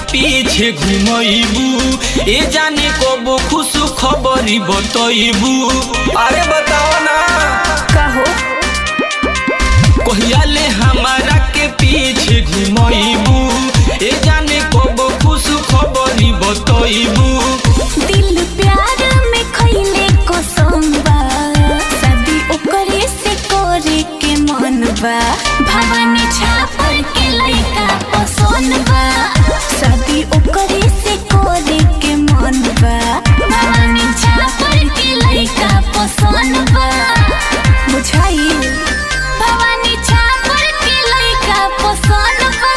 पीछे घुमैबू ए जाने कबो खुश खबरी बतैबू अरे बताओ ना कहो कहिया ले हमारा के पीछे घुमैबू ए जाने कबो खुश खबरी बतैबू दिल प्यार में खैले कसम बा शादी ओकरे से करे के मन बा भवानी छापर के लइका पसंद बा शादी ओकरे से करे के मन बा भवानी छापर के लइका पसंद बा बुझाई भवानी छापर के लइका पसंद बा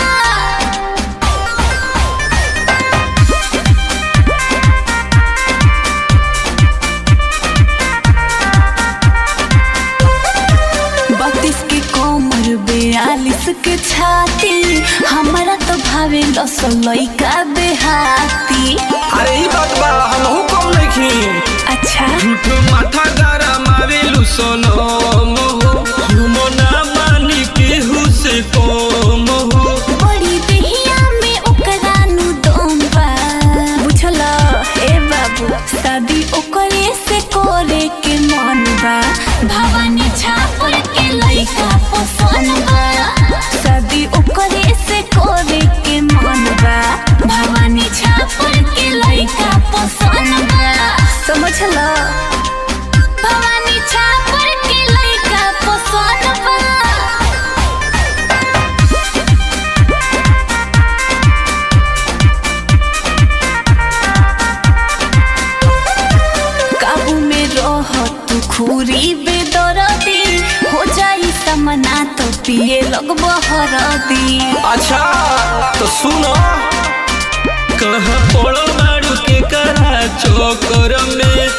बत्तीस के कोमर बयालीस के छाती हमारा तो भावे दस लइका देहाती अरे ई बात बा हमहू कम नहीं अच्छा झूठ माथा गारा मारेलू सोनम हो हम ना मानी केहू से कम हो बड़ी देहिया में ओकरा नु दम बा बुझला ए बाबू शादी ओकरे से करे के मन बा भवानी छापर के लइका पसंद बा शादी ओकरे से करे के मन बा भवानी छापर के लइका पसंद बा समझला भवानी छापर के लइका पसंद बा काबू में रह तू खूरी बेदरदी हो जाई समना तो पिए लगब हरदी अच्छा तो सुनो कहाँ पड़ो मारू के करा चोकर में